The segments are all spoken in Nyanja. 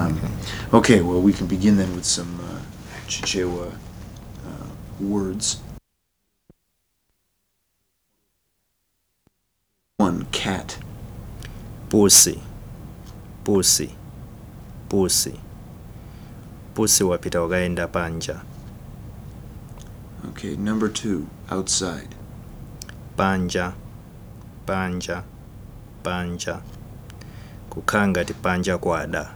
Um, okay, well, we can begin then with some uh, Chichewa uh, words. One, cat. pusi pusi pusi pusi wapita wakaenda panja Okay, number two, outside. panja panja panja kukhala ngati panja kwada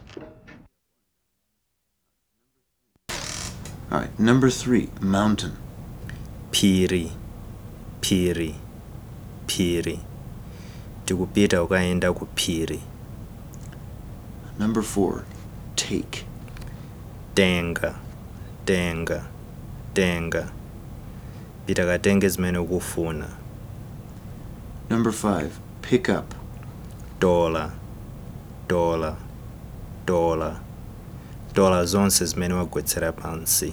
All right, number three, mountain. phiri phiri phiri tikupita ukaenda ku phiri Number four, take. tenga tenga tenga pita katenge zimene ukufuna Number five, pick up. dola dola dola dola zonse zimene wagwetsera pansi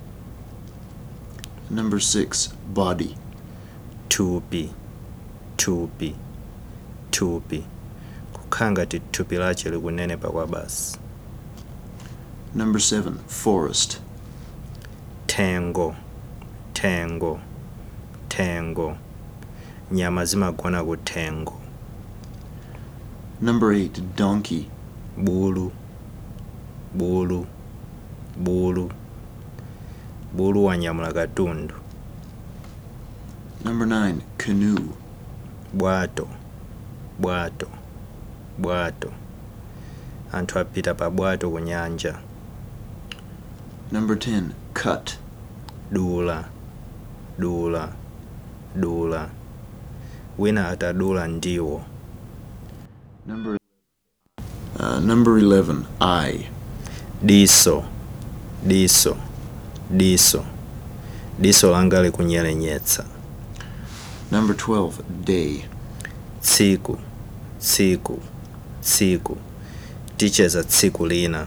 Number six, body. thupi thupi thupi kukhala ngati thupi lace likunenepa kwa basi Number seven, forest. thengo thengo thengo nyama zimagona ku thengo Number eight, donkey. bulu bulu bulu bulu wanyamula katundu Number nine, canoe. bwato bwato bwato anthu apita pa bwato ku nyanja Number ten, cut. dula dula dula wina atadula ndiwo Number uh, number eleven, eye. diso diso diso diso langa likunyerenyetsa Number twelve, day. tsiku tsiku tsiku ticheza tsiku lina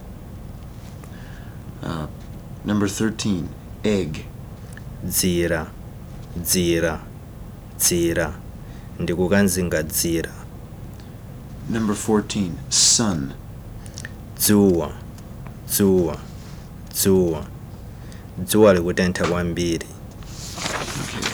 Uh, number thirteen, egg. dzira dzira dzira ndikukanzinga dzira Number fourteen, sun. dzuwa dzuwa dzuwa dzuwa likutentha kwambiri Okay.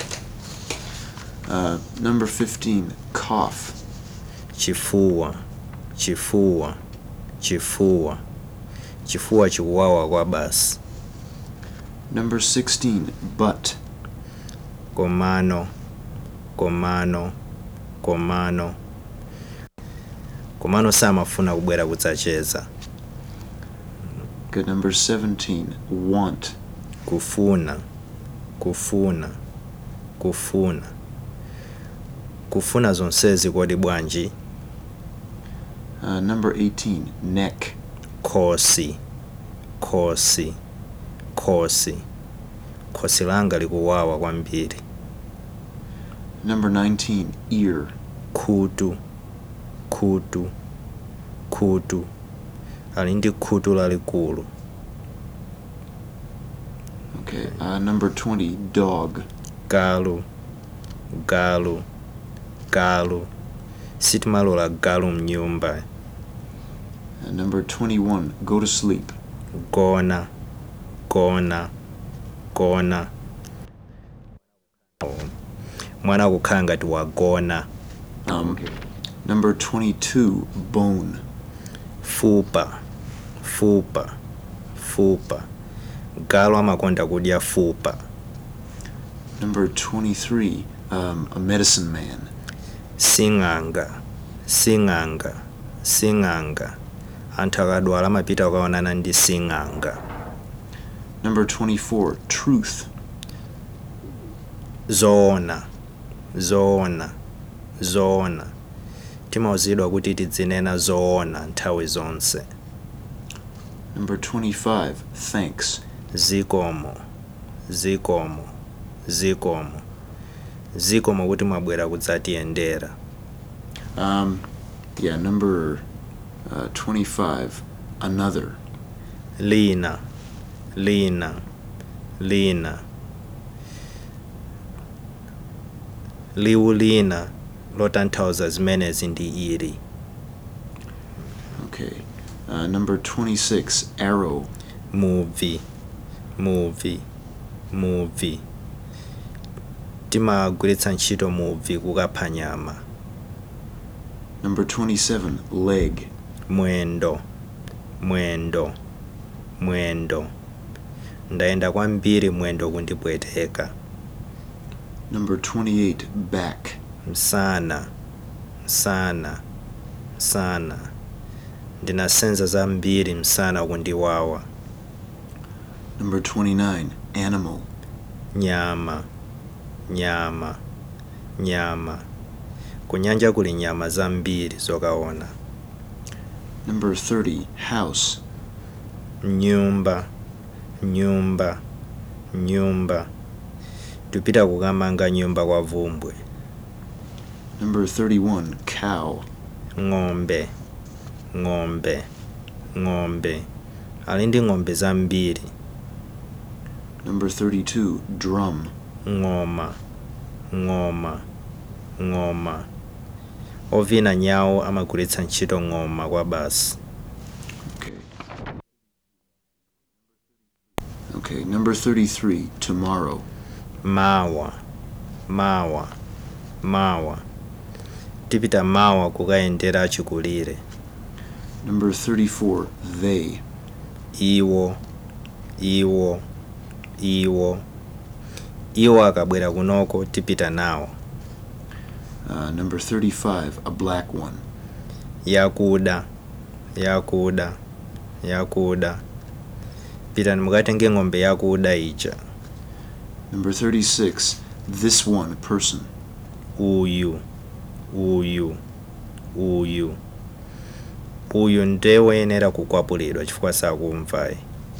Uh, number fifteen, cough. chifuwa chifuwa chifuwa chifuwa chikuwawa kwa basi Number sixteen, butt. komano komano komano komano samafuna kubwera kudzacheza Good. Number seventeen, want. kufuna kufuna kufuna kufuna zonsezi kodi bwanji Uh, number eighteen, neck. khosi khosi khosi khosi langa likuwawa kwambiri Number nineteen, ear. khutu khutu khutu ali ndi khutu lalikulu Okay. Uh, number twenty, dog. galu galu galu sitimalola galu mnyumba Uh, number twenty-one, go to sleep. gona gona gona mwana akukhala ngati wagona Um, Number twenty-two, bone. fupa fupa fupa galu amakonda kudya fupa Number twenty-three, um, a medicine man. sing'anga sing'anga sing'anga anthu akadwala amapita kukaonana ndi sing'anga Number twenty-four, truth. zoona zoona zoona timauzidwa kuti tidzinena zoona nthawi zonse Number twenty-five, thanks. zikomo zikomo zikomo zikomo kuti mwabwera kudzatiyendera Um, yeah, number uh, twenty-five, another. lina lina lina liwu lina lotanthauza zimenezi ndi ili Okay. Uh, number 26, arrow. movie movie movie timagwiritsa ntchito movie kukapha nyama Number 27, leg. mwendo mwendo mwendo ndayenda kwambiri mwendo kundipweteka Number 28, back. msana msana msana ndinasenza zambiri msana kundiwawa Number 29, animal. nyama nyama nyama kunyanja kuli nyama zambiri zokaona Number 30, house. nyumba nyumba nyumba tupita kukamanga nyumba kwa vumbwe Number 31, cow. ng'ombe ng'ombe ng'ombe ali ndi ng'ombe zambiri Number 32, drum. ng'oma ng'oma ng'oma ovina nyawo amagwiritsa ntchito ng'oma kwa basi Okay. Okay, number 33, tomorrow. mawa mawa mawa tipita mawa kukayendera achikulire Number 34, they. iwo iwo iwo iwo akabwera kunoko tipita nawo Uh, number 35, a black one. yakuda yakuda yakuda pitani mukatenge ng'ombe yakuda ija Number 36, this one person. uyu uyu uyu uyu ndiye woyenera kukwapulidwa chifukwa sakumvayi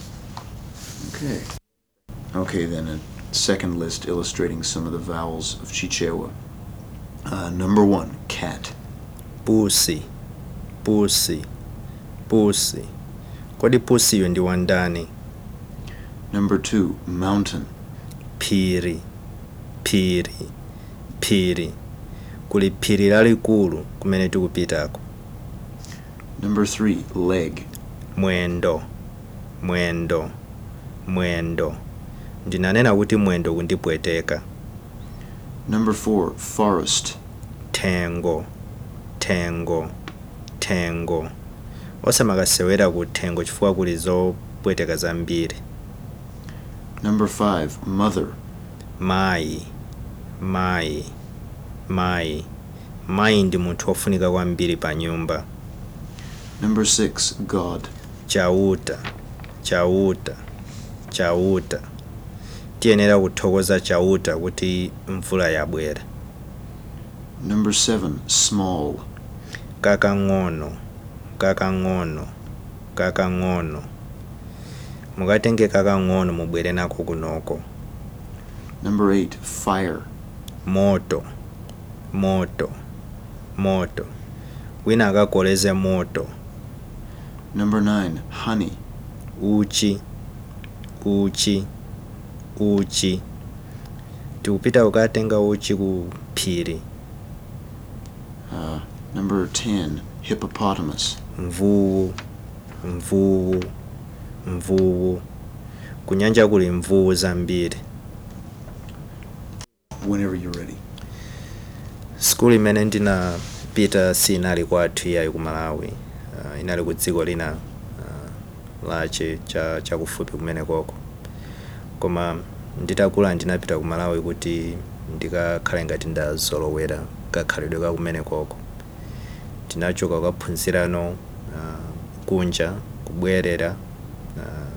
Okay. Okay, then a second list illustrating some of the vowels of Chichewa. Uh, number one, cat. pusi pusi pusi kodi pusiyo ndi wandani Number two, mountain. phiri phiri phiri kuli phiri lalikulu kumene tikupitako Number three, leg. mwendo mwendo mwendo ndinanena kuti mwendo kundipweteka Number four, forest. thengo thengo thengo osamakasewera ku thengo chifukwa kuli zopweteka zambiri Number five, mother. mayi mayi mayi mayi ndi munthu wofunika kwambiri pa nyumba Number six, God. chauta chauta chauta tiyenera kuthokoza chauta kuti mvula yabwera Number seven, small. kakang'ono kakang'ono kakang'ono mukatenge kakang'ono mubwere nako kunoko Number eight, fire. moto moto moto wina akakoleze moto Number nine, honey. uchi uchi uchi tikupita kukatenga uchi ku phiri Uh, number ten, hippopotamus. mvuwu mvuwu mvuwu kunyanja kuli mvuwu zambiri Whenever you're ready. skulu imene ndinapita sinali kwathu iyayi ku malawi uh, inali ku dziko lina uh, lache cha chakufupi kumene koko koma nditakula ndinapita ku malawi kuti ndikakhale ngati ndazolowera kakhalidwe ka kumene koko tinachoka kukaphunzirano uh, kunja kubwerera uh,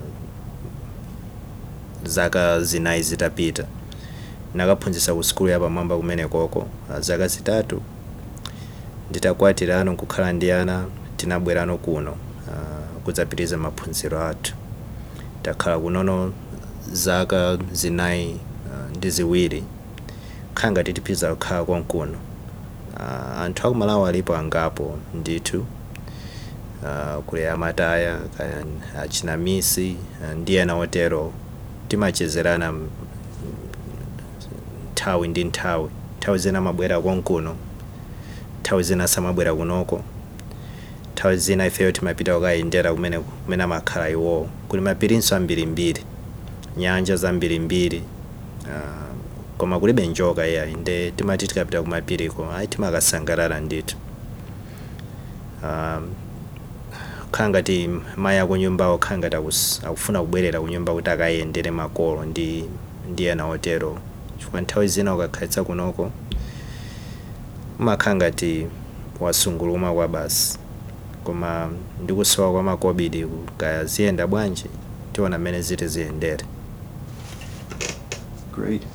zaka zinayi zitapita nakaphunzitsa ku skulu yapamwamba kumene koko uh, zaka zitatu nditakwatirano kukhala ndi ana tinabwerano kuno uh, kudzapitiriza maphunziro athu takhala kunono zaka zinayi uh, ndi ziwiri khala ngati tipitiriza kukhala konkuno uh, anthu akumalawi alipo angapo ndithu uh, kuli amataya kaya achinamisi uh, ndi ena otero timachezerana m- nthawi ndi nthawi nthawi zina amabwera konkuno nthawi zina samabwera kunoko nthawi zina ifeyo timapita kukayendera kumene kumene amakhala iwowo kuli mapirinso ambirimbiri nyanja zambirimbiri uh, koma kulibe njoka iyayi nde timati tikapita kumapiriko ayi timakasangalala ndithu um, kukhala ngati mayi akunyumbawo kukhala ngati akus- akufuna kubwerera kunyumba kuti akayendere makolo ndi ndi ena otero chifukwa nthawi zina ukakhalitsa kunoko umakhala ngati wasungulumwa kwa basi koma ndikusowa kwa makobidi kaya ziyenda bwanji tiona mmene ziti ziyendere Great.